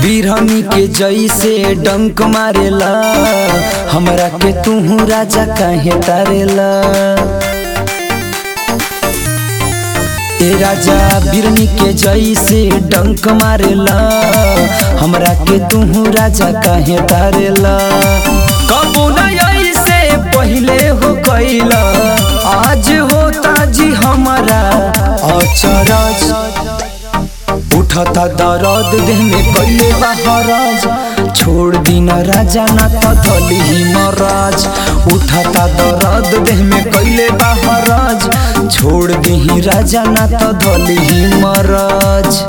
बिरहनी के जैसे डंक मारेला हमरा के तू राजा काहे तारेला ए राजा बिरनी के जैसे डंक मारेला हमरा के तू राजा काहे तारेला कबू न ऐसे पहिले हो कैला आज होता जी हमारा अचरज उठता दर्द देह में कैले बहराज छोड़ दीना राजा ना तो धली ही महाराज उठता दर्द देह में कैले बहराज छोड़ दी राजा ना तो धली ही महाराज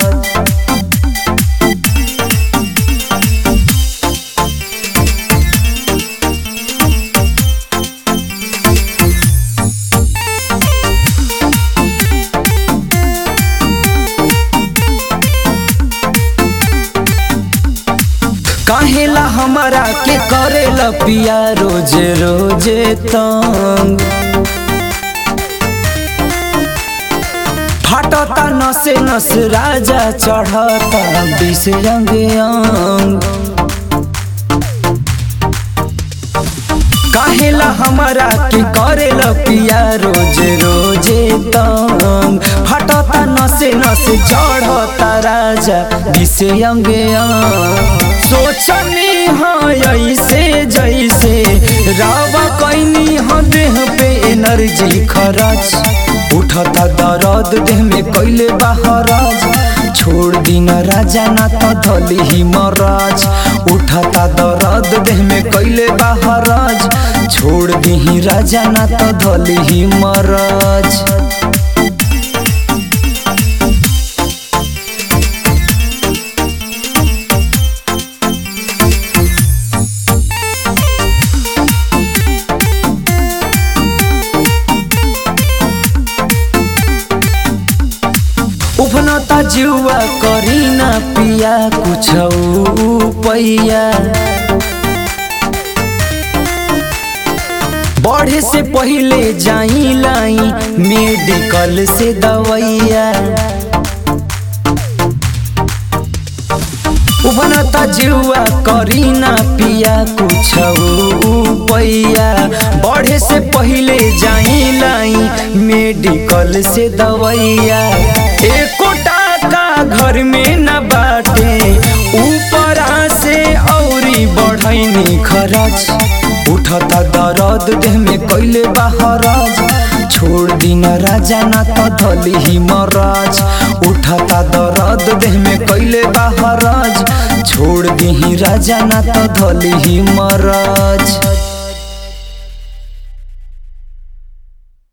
काहेला हमारा के करेला पिया रोजे रोजे तंग फाटता नसे नस राजा चढ़ता बिस रंग अंग काहेला हमारा के करेला पिया रोजे रोजे तंग फटता नसे नसे चढ़ता राजा दिसे अंगे अंग सोचनी हाँ ऐसे जैसे रावा कैनी हाँ देह पे एनर्जी खरच उठता दर्द देह में कैले बहराज छोड़ दीना राजा ना तो धली ही महाराज उठता दर्द देह में कैले बहराज छोड़ दी राजा ना तो धली ही महाराज उफनता जुआ करी ना पिया कुछ पैया बढ़े से पहले जाई लाई मेडिकल से दवैया उफनता जुआ करी ना पिया कुछ पैया बढ़े से पहले जाई लाई मेडिकल से दवैया एको टाका घर में न बाटे ऊपरा से औरी बढ़ैनी खरच उठता दर्द देह में कैले बहराज छोड़ दीना राजा ना तो धली ही महाराज उठता दर्द देह में कैले बहराज छोड़ दी राजा ना तो धली ही महाराज